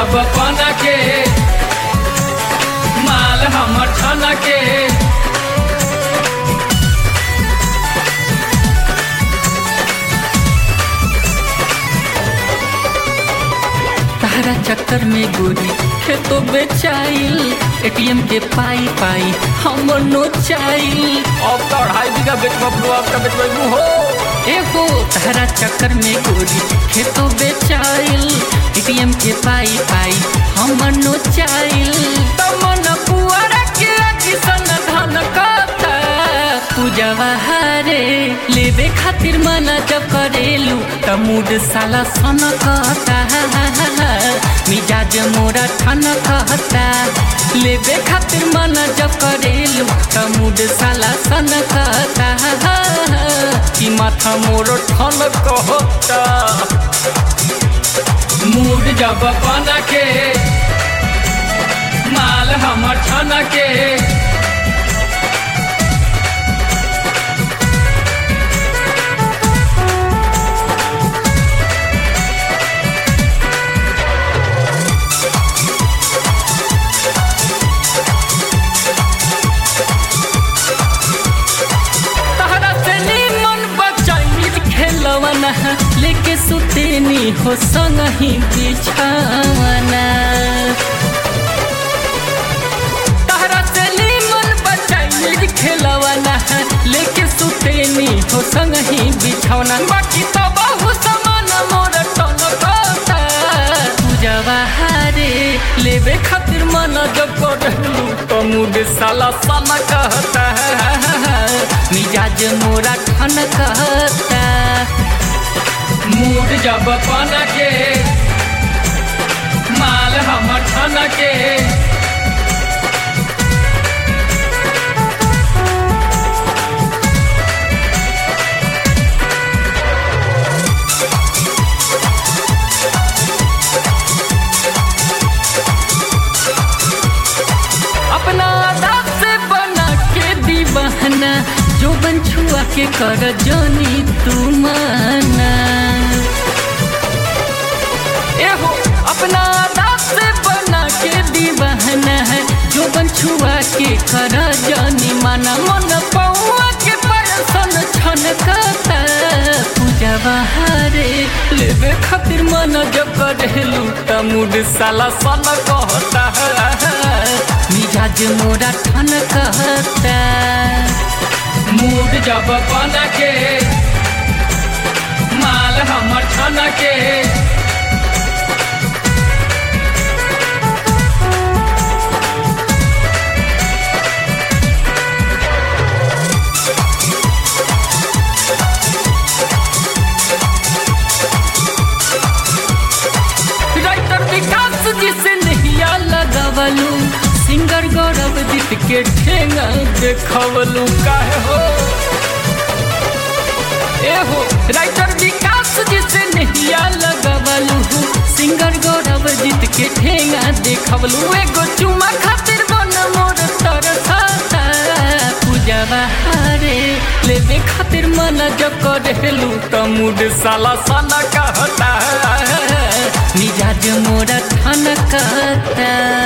जब पना के माल हमर छना के तारा चक्कर में गोरी खेतो बेचाइल एटीएम के पाई पाई हम नो चाइल अब तो अढ़ाई बीघा बेचबा ब्लू अब का बेचबा हो एगो तारा चक्कर में गोरी खेतो बेचाइल एटीएम के पाई पाई हम नो चाइल तमन पुअरा के किसन धन कता पूजवा हारे लेबे खातिर मना जब करेलू त मूड साला सन कहता मिजाज मोरा ठन कहता लेबे खातिर मना जब करेलू त मूड साला सन कहता कि माथा मोर ठन कहता मूड जब पना के माल हमर छना के तहरा से मन बचाई खेलवना लेके सुतेनी हो संग ही बिछावना तहरा से मन बचाई खेलवना लेके सुतेनी हो संग ही बिछावना बाकी तो बहु समान मोर टन कहता पूजवा हारे लेबे खातिर मन जब करलू तो मूड साला सन कहता मिजाज मोरा ठन कहता मूड जब पना के माल हमर छना के अपना अदा से बना के दीवाना जो बन छुआ के कर जानी तू माना एहो अपना अदा से बना के दीवाना है जो बन छुआ के कर जानी माना मन पौआ के परसन छन कहता पूजा बहारे लेबे खातिर मन जब करेलू त मूड साला सन कहता मिजाज मोरा ठन कहता मूड जब पना के माल हमर छना के राइटर विकास जी से नहिया लगवलू सिंगर गौरव जीत के ठेंगा देखवलू काहे हो एहो राइटर विकास जी से नहिया लगवलू सिंगर गौरव जीत के ठेंगा देखवलू एगो चुमा खातिर मन मोर तरसता पूजा बहारे लेबे खातिर मन जब करेलू त मूड साला साला कहता मिजाज मोरा ठन कहता